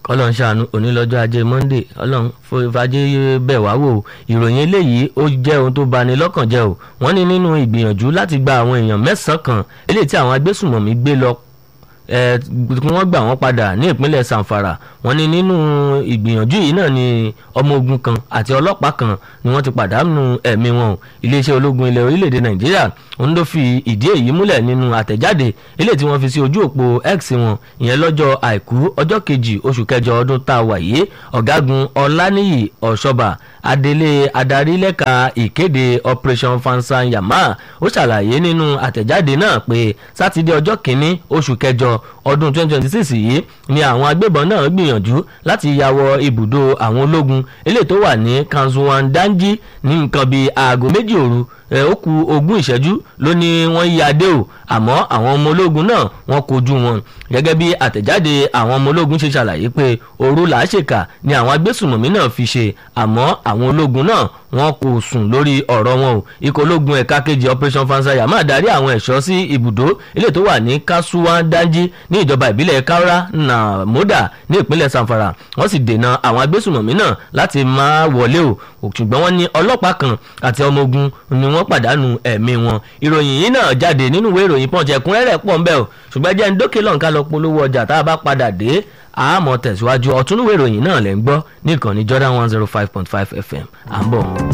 kọ́lọ́n ṣàánú onílọ́jọ́ ajé monde ọlọ́run fàájì bẹ̀ wá wò ìròyìn eléyìí ó jẹ́ ohun tó bani lọ́kàn jẹ́ o wọ́n ní nínú ìgbìyànjú láti gba àwọn èèyàn mẹ́sàn-án kan eléyìí tí àwọn agbésùmọ̀mí gbé lọ kí wọ́n gbà wọ́n padà ní ìpínlẹ̀ sanfara wọ́n ní nínú ìgbìyànjú yìí náà ni ọmọ ogun kan àti ọlọ́pàá kan ni wọ́n ti pàdánù ẹ̀mí wọn o iléeṣẹ́ ológun ilẹ̀ orílẹ̀-èdè nàìjíríà òun ló fi ìdí èyí múlẹ̀ nínú àtẹ̀jáde ilé tí wọ́n fi sí ojú òpó x wọn ìyẹn lọ́jọ́ àìkú ọjọ́ kejì oṣù kẹjọ ọdún tá a wà yìí ọ̀gágun ọláníyì ọ̀ṣọ́bà adelé adarí lẹ́ka ìkéde operation fansan yama ó ṣàlàyé nínú àtẹ̀jáde náà pé sátidé ọjọ́ kìíní oṣù kẹjọ ọdún 2026 yìí ni àwọn agbébọn náà gbìyànjú láti ya wọ ibùdó àwọn ológun eléyìí tó wà ní kanzuwan danji ní nǹkan bíi aago méjì òru ó ku ogún ìṣẹ́jú ló ní wọ́n yí adé o àmọ́ àwọn ọmọ ológun náà wọ́n kojú wọn gẹ́gẹ́ bí àtẹ̀jáde àwọn ọmọ ológun ṣe ṣàlàyé pé òru làásìkà ni àwọn agbésùnmọ̀mí náà fi ṣe àmọ́ àwọn ológun náà wọn kò sùn lórí ọ̀rọ̀ wọn o ikọ̀ ológun ẹ̀ka kejì operation fansaya máa darí àwọn ẹ̀ṣọ́ sí ibùdó ilé tó wà ní kasuwa danji ní ìjọba ìbílẹ̀ kaura namoda ní ìpínlẹ̀ sanfara wọ́n sì dènà àwọn agbésùnmọ̀mí náà láti máa wọlé o ṣùgbọ́n wọ́n ní ọlọ́pàá kan àti ọmọ ogun ni wọ́n pàdánù ẹ̀mí wọn ìròyìn yìí náà jáde nínú ìwé ìròyìn pọ́ǹtì ẹ̀kúnrẹ́rẹ́ pọ̀ ń bẹ̀ o ṣùgbọ́n jẹ́ ń dókè lọ́nkà lọ polówó ọjà tá a bá padà dé àmọ́ tẹ̀síwájú ọ̀túnúwé ìròyìn náà lẹ́ ń gbọ́ ní ìkànnì Jordan one zero five point five FM à ń bọ̀.